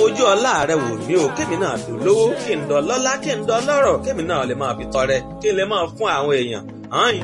fojú ọlá rẹ wò mí o kémi náà fi lówó kí n dọ lọ́lá kí n dọ lọ́rọ̀ kémi náà lè máa fi tọrẹ kí n lè máa fún àwọn èèyàn hàn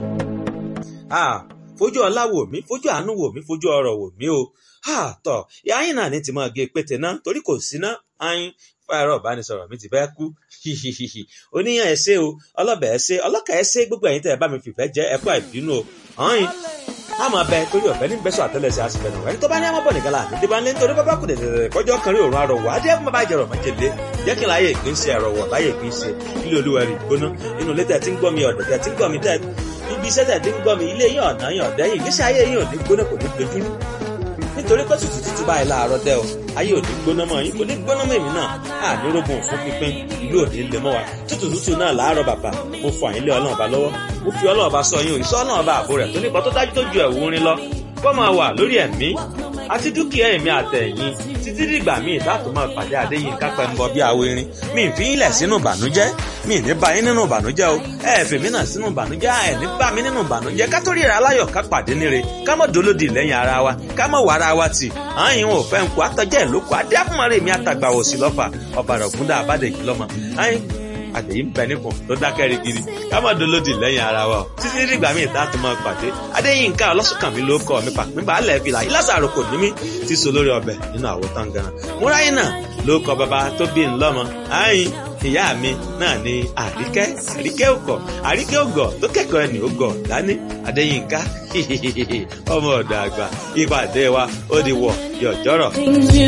fojú ọlá wò mí fojú àánú wò mí fojú ọrọ̀ wò mí o tọ ìyá yín náà ní ti máa gé pété náà torí kò sí ná ayin fáyọrọ ìbánisọ̀rọ̀ mi ti fẹ́ kú oníyàn ẹsẹ o ọlọbẹ ẹsẹ ọlọkà ẹsẹ gbogbo ẹ̀yin tẹ́ ẹ bá mi fìfẹ́ jẹ ẹkọ ìbínú o hàn àmọ́ bẹ torí ọ̀fẹ́ ní bẹ́sọ̀ àtẹ́lẹsẹ̀ àsìfẹ́ nù ẹni tó bá ní àmọ́ bọ̀ nìkan láàánú dé bá ń lé nítorí bábá kù dẹ̀dẹ̀dẹ̀ kọjọ́ kan rí òun àrọ̀wọ̀ adé ẹ̀kún bàbá ìjẹ̀rọ̀ májèlé jẹ́ kí n láyé ìpín ṣe àrọ̀wọ̀ láyé ìpín ṣe ilé olúwa rí gbóná inú ilé tẹ̀ tí ń gbọ́ mi ọ̀dọ̀ tẹ̀ tí ń gbọ́ mi tẹ̀ ibi iṣẹ́ tẹ̀ tí ń gbọ́ mi ilé yín ọ̀nà yín ọ̀dẹ́ yìí ìgbésí ayé yín ò ní gbóná kò ní dojúrú nítorí pé tútù tútù báyìí láàárọ̀ dẹ́ o ayé ò ní gbóná mọ́ yín kò ní gbóná mọ́ èmi náà á ní rógun fún pínpín ìlú ò ní lè mọ́ wa tútù tútù náà láàárọ̀ bàbá mo fọ àyínlé ọlọ́run ọba lọ́wọ́ mo fi ọlọ́run ọba sọ yín o ìṣọ́ ọlọ́run ọba àbò rẹ̀ tó nípa tó dájú tó ju ẹ̀wù rin lọ kó máa wà lórí ẹ̀mí àti dúkìá ẹ̀mí àtẹ̀yìn títí dìgbà míì láti máa pàdé àdéyìn kápẹ́ ń bọ bí awo irin mi ì fi í lẹ̀ sínú ìbànújẹ́ mi ì ní bá yín nínú ìbànújẹ́ o ẹ ẹ̀ fèmí náà sínú ìbànújẹ́ ẹ ní bá mi nínú ìbànújẹ́ ká tó ríra aláyọ̀ ká pàdé níre ká mọ̀ dolódì lẹ́yìn ara wa ká mọ̀ wà ara wa tì àyìn ò fẹ́ ń kó àtọ́jẹ́ ìlókò adé àfúnmọ́rẹ́ mi àtàgbà òsì lọ́fà ọ̀bàrà ògúndà àbádẹ́jì lọ́mọ àyìn àtẹ̀yí ń bẹ nípò tó dákẹ́ rigidi ká má dolódì lẹ́yìn ara wa o títí dìgbà míì tá a tún máa pàdé adéyínká ọlọ́sùnkànmí ló kọ́ mi pàpín balẹ̀ fìlà ìlàsàrò kò ní mí ti so lórí ọbẹ̀ nínú àwo tangaran múráyìn náà ló kọ bàbá tó bí ń lọ́mọ àyìn ìyá mi náà ni àríkẹ́ àríkẹ́ òkọ̀ àríkẹ́ ògọ̀ tó kẹ́kọ̀ọ́ ẹni ògọ̀ dání adéyínká ọmọ ọ̀dọ̀ àgbà ìpàdé wa ó di wọ̀ yọ̀jọ́rọ̀.